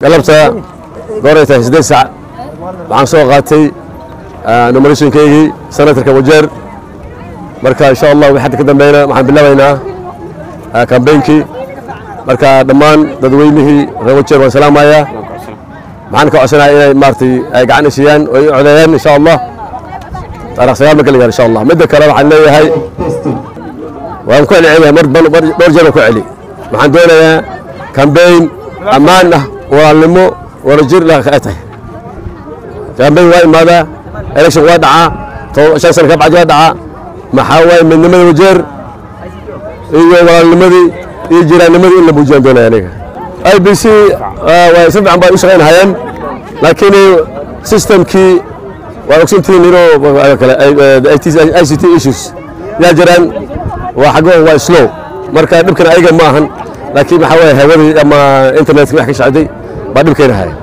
galabta gooray tahay siddeed sac waxaan soo qaatay nominationkaygii senatarka wajeer marka insha allah wixii hadda ka dambeeyna waxaan bilaabaynaa kambeynkii marka dhammaan dadweynihii reer wajeer waan salaamayaa maxaan ka codsanayaa inay maaragtay ay gacan isiiyaan oo ay codeeyaan insha allah taarikh sagaal marka la gaaro insha allah midda kale waxaan leeyahay waan ku celcelinayaa mar dhowr jeer waan ku celi waxaan doonayaa kambeyn ammaan ah walaalnimo wadajir ay tahay kambeyn waa imaadaa election waa dhacaa shan sana ka bacdi waa dhacaa maxaa waaye midnimada wajeer iyo walaalnimadii iyo jiraannimadii in la buujiyaan doonaya aniga i b c waa si fiican bay u shaqaynahayeen laakiin systemkii waa ogsantihiin inuu i c t issues yaa jiraan waa xaggo waa slow marka dhibkan ayaga ma ahan laakiin maxaa waaye hawadii ama internetka wax ka shacday baa dhib keenahaya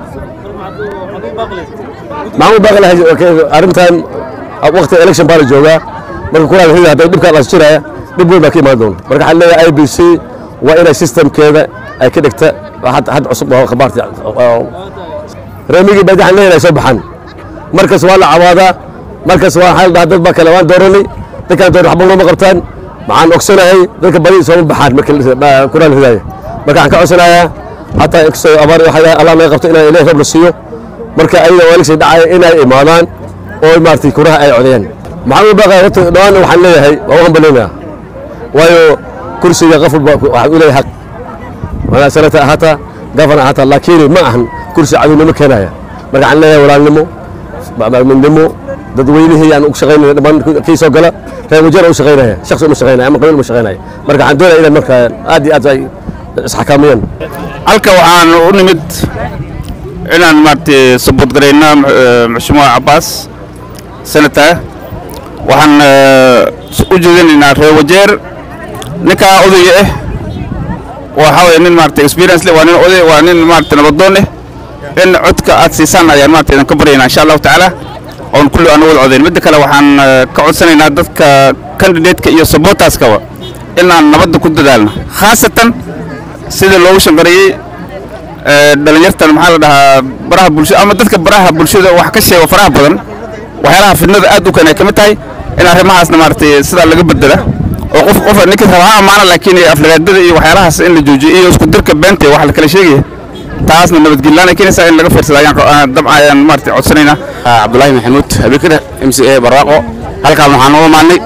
maxamuud baaqi lahay arrintan waqti election baa la joogaa marka kuraada hida hadday dhibkaa laas jiraya dhib weyn baa ka imaan doona marka waxaan leeyahay i b c waa inay systemkeeda ay ka dhigta had cusub oo khabaarta reemigii baa waxaan leeyahay soo baxan markas waa la cawaadaa markas waa waxaa la dhahaa dad baa kale waan dooranay dadkaan dooran waxba looma qabtaan maxaan ogsanahay dadka badi sooma baxaan marka kuraan hidaaya marka waxaan ka codsanayaa hataa inkastoo abaar waxaa allah naga qabto inaan ilahi roob la siiyo marka ayaga waa election dhacaya inay imaadaan oo maaragtay kuraha ay codeeyaan maxamed baqa horta dhawaan waxaan leeyahay waa u hambaleynayaa waayo kursiga qof walba waxaad u leeyahay xaq wanaa sanata ahata gafana ahata laakiin ma ahan kursi cadownimo keenaya marka waxaan leeyahay walaalnimo midnimo dadweynihii aan u shaqaynaya dhammaan kii soo gala reer wajeer u shaqaynaya shakhsi uma shaqaynaya ama qabiil uma shaqaynaya marka waxaan doonaya inay marka aad iyo aad ay isxakaamiyaan halka waxaan u nimid inaan maaragtay sabood garayna maxsumuha cabbaas senator waxaan u jeedinaynaa reer wajeer ninkaa odayga ah waxaa waye nin maaragtay experience leh waa nin oday waa nin maaragtay nabadoon eh in codka aad siisaan ayaan maaragtay idin ka baryaynaa insha allahu tacaala oon kulli aan wada codayn midda kale waxaan ka codsanaynaa dadka candidateka iyo sabotaskaba inaan nabadda ku dadaalno khaasatan sida loogu shanqareeyey dhalinyartan maxaa la dhahaa baraha bulshada ama dadka baraha bulshada wax ka sheego faraha badan waxyaalaha fidnada aad u keenay ka mid tahay in arrimahaasna maaragtay sidaa laga bedela oo qof qof ninka raba ha amaana laakiin aflagaadada iyo waxyaalahaas in la joojiyo iyo isku dirka beenta wax la kala sheegaya taasna nabadgelyaaan ay keenaysaa in laga fiirsada ayaan dabca ayaan maaragtay codsanaynaa cabdulaahi maxamuud habikada m c a barwaaqo halkaan waxaan uga maadnay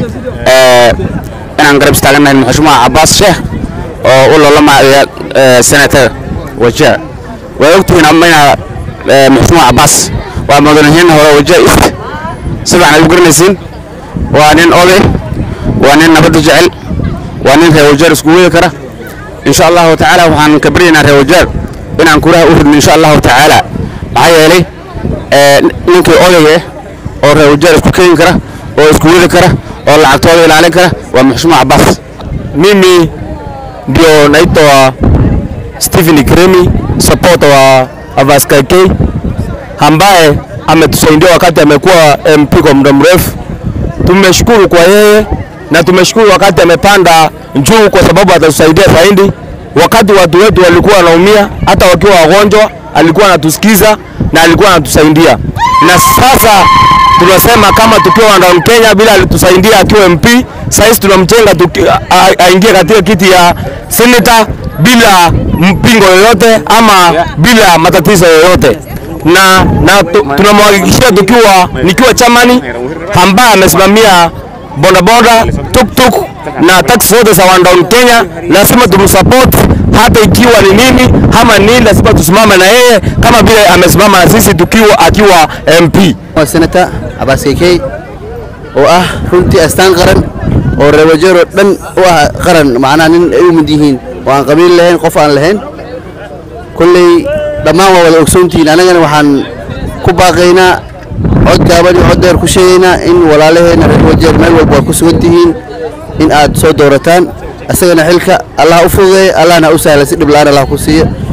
inaan garab istaagannahay maxshumaha cabbaas sheekh oo u loolamaya senator wajaa waa ogtihiin amayna maxshumaha cabbaas waa mudanahiin hore wajaa ist si fiican ay u garanaysiin waa nin oday waa nin nabadda jecel waa nin reer wajaar isku weyi kara insha allahu tacaala waxaan ka baryaynaa reer wajaar inaan kuraha u ridno insha allahu tacaala maxaa yeelay ninkii odayga ah oo reer wajaar isku keeni kara oo isku wadi kara oo lacagtooda ilaalin kara waa maxshuuma cabbaas mimi ndio naitwa Stephen Kremi support wa Avaskai K ambaye ametusaidia wakati amekuwa MP kwa muda mrefu. Tumeshukuru kwa yeye na tumeshukuru wakati amepanda juu, kwa sababu atatusaidia zaidi. Wakati watu wetu walikuwa wanaumia, hata wakiwa wagonjwa, alikuwa anatusikiza na alikuwa anatusaidia. Na sasa tunasema kama tukiwa ndani Kenya bila alitusaidia akiwa MP, sasa tunamjenga aingie katika kiti ya senator bila mpingo yoyote ama bila matatizo yoyote na, na tunamhakikishia tukiwa nikiwa chamani ambaye amesimamia bodaboda tuktuk na taxi zote za down Kenya, lazima tumsupport hata ikiwa ni nini ama nini, lazima tusimame na yeye kama vile amesimama na sisi tukiwa akiwa MP. senator Abbas Keke oo ah runtii astaan qaran oo reer wajeer oo dhan u ah qaran macnaha nin ay u mid yihiin oo aan qabiil lahayn qof aan lahayn kolley dhammaan waa wada ogsoontihiin annagana waxaan ku baaqaynaa cod gaaban iyo cod dheer ku sheegaynaa in walaalaheena reer wajeer meel walba waa ku sugan tihiin in aad soo doorataan isagana xilka allah u fududeeya allahna u sahla si dhib la'aan allah ku siiya